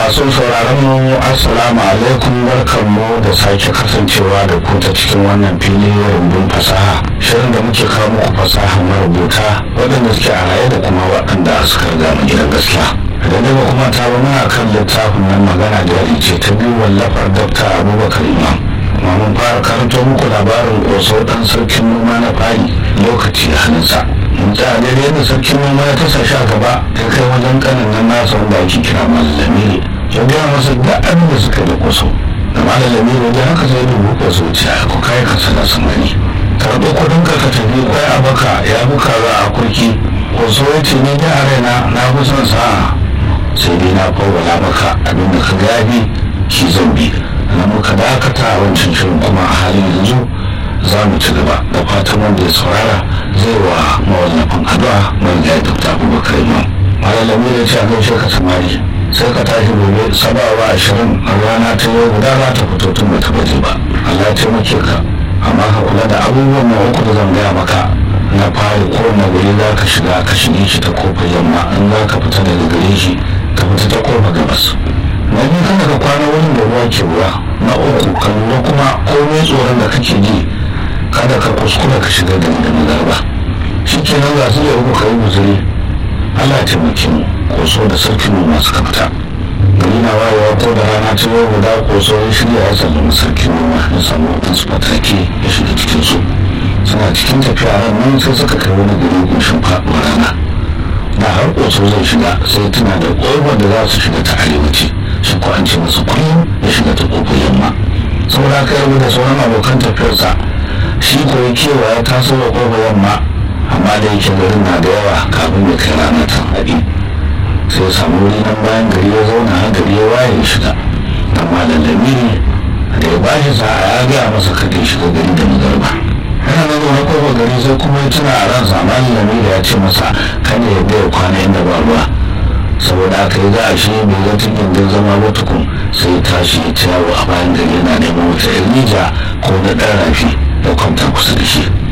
masu sauraron mu assalamu alaikum barkanmu da sake kasancewa da ku ta cikin wannan fili rumbun fasaha shirin da muke kawo muku fasaha marubuta waɗanda suke a raye da kuma waɗanda suka riga mu gidan gaskiya idan dai ba kuma ta ba muna kan littafin nan magana jari ce ta biyu wallafar dafta abubakar imam kuma mun fara karanto muku labarin ƙoso ɗan sarkin noma na fari lokaci da hannunsa mun tsaya daidai yadda sarkin noma ya tasa sha gaba ya kai wajen kanin nan nasa wanda ake kira malamiri ya gaya masa da abin da suka da ƙoso da malamiri wajen haka sai dubu ƙoso ce a ku kai ka sana samani karɓo kuɗin ka ka tafi kwai a baka ya buka za a kurki ƙoso ya ce ni da raina na fi son sa'a sai dai na fawwala maka abin da ka gabi shi zan bi na muka dakata a wancan shirin kuma a halin yanzu za mu ci gaba da fatan wanda ya saurara zai wa mawallafin addu'a mai ya dr abubakar imam malalami ya ce a gaishe ka samari sai ka tashi gobe sabawa ashirin a rana ta yau guda za ta fito tun ba ta baje ba allah ya taimake ka amma ka kula da abubuwan ma uku da zan gaya maka na fari kowane guri za ka shiga ka shige shi ta kofar yamma in za ka fita daga gare shi ka fita ta kofar gabas na biyu kada ka kwana wurin da ruwa ke ruwa na uku ka lura kuma komai tsoron da kake ji kada ka kuskura ka shiga da da magarba shi kenan za su uku ka yi guzuri Allah taimake mu koso da sarkin mu masu kafta gari na wayewa ko da rana ta yau guda koso ya shirya ya sallama sarkin noma ya samu wadansu fatake ya shiga cikin su suna cikin tafiya ran nan sai suka kai wani gari goshin faɗuwar rana na har koso zai shiga sai tuna da ƙofar da za su shiga ta arewaci shi ko an ce masa kullum ya shiga ta ƙofar yamma saboda haka yarda da sauran abokan tafiyarsa shi ko ya kewa ya taso da ƙofar yamma amma da yake garin na da yawa kafin ya kai ranar tan haɗi sai ya samu wuri nan bayan gari ya zauna har gari ya waye shiga amma da lamiri da ya bashi sa'a ya gaya masa kada ya shiga gari da magarba yana nan zaune kofar gari sai kuma ya tuna a ransa amma lamiri ya ce masa kada ya bai kwana inda ba ruwa saboda aka yi za a shi bai ga tun gindin zama ba tukun sai ya tashi ya ci yawo a bayan gari yana neman wata irnija ko na ɗan rafi da kwanta kusa da shi